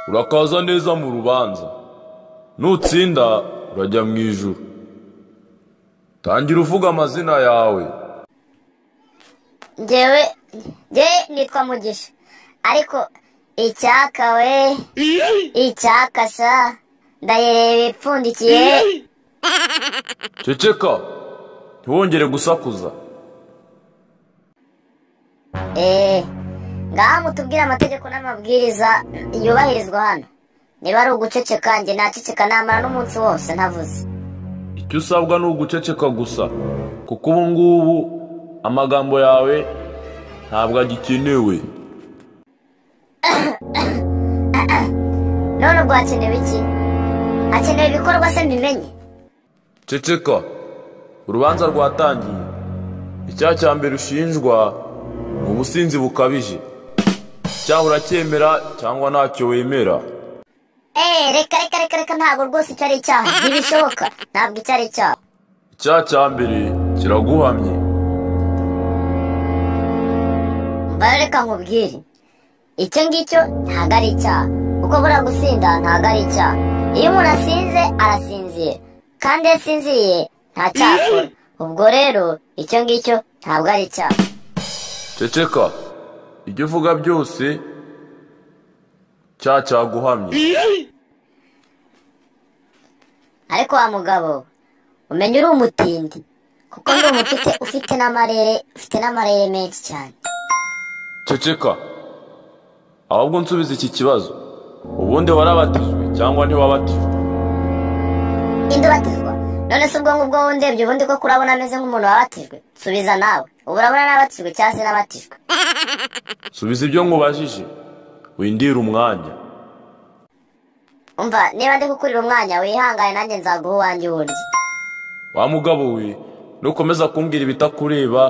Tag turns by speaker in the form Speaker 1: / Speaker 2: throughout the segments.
Speaker 1: urakaza neza mu rubanza nutsinda urajya mu ijuru tangira uvuga amazina yawe
Speaker 2: ngewe ngewe nitwa mugisha ariko icyaka we icyaka sa ndayireba ipfundikiye
Speaker 1: ceceka ntiwongere gusakuza
Speaker 2: eee ngaha mutubwire amategeko n'amabwiriza yubahirizwa hano niba ari uguceceka njye naceceka namara n'umunsi wose ntavuze
Speaker 1: icyo usabwa ni uguceceka gusa kuko ubu ngubu amagambo yawe ntabwo agikenewe
Speaker 2: none ubwo hakenewe iki hakenewe ibikorwa se mbimenye
Speaker 1: ceceka urubanza rwatangiye icyaha cya mbere ushinjwa ni ubusinzi bukabije cyaha uracyemera cyangwa ntacyo wemera
Speaker 2: eee reka reka reka reka ntabwo rwose icyo ari icyaha ntibishoboka ntabwo icyo ari icyaha
Speaker 1: icyaha cya mbere kiraguhamye
Speaker 2: mvayo reka nkubwire icyo ngicyo ntabwo ari icyaha kuko buriya gusinda ntabwo ari icyaha iyo umuntu asinze arasinzira kandi iyo asinziriye nta cyakora ubwo rero icyo ngicyo ntabwo ari icyaha
Speaker 1: ceceka ibyo uvuga byose cyaha cyaguhamye
Speaker 2: ariko wa mugabo umenya uri umutindi kuko ndi umufite ufite n'amarere ufite n'amarere menshi cyane
Speaker 1: ceceka ahubwo nsubiza iki kibazo ubundi warabatijwe cyangwa ntiwabatijwe
Speaker 2: indubatizwa none se ubwo ngubwo wundebye ubundi ko kurabona ameze nk'umuntu wabatijwe subiza nawe ubu urabona nabatijwe cyangwa se nabatijwe
Speaker 1: subiza ibyo nkubajije windire umwanya
Speaker 2: umva niba ndi kukurira umwanya wihangane nanjye nzaguha uwanjye uwurya
Speaker 1: wa mugabo we nukomeza kumbwira ibitakureba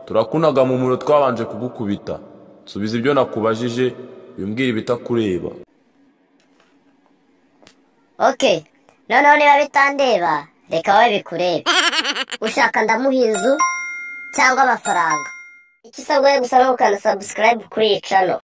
Speaker 1: turakunaga mu muro twabanje kugukubita subiza ibyo nakubajije wimbwire ibitakureba
Speaker 2: oke noneho niba bitandeba reka wowe bikurebe ushaka ndamuha inzu cyangwa amafaranga icyo usabwa yo gusa ni ukanda sabusikarayibu kuri iyi cano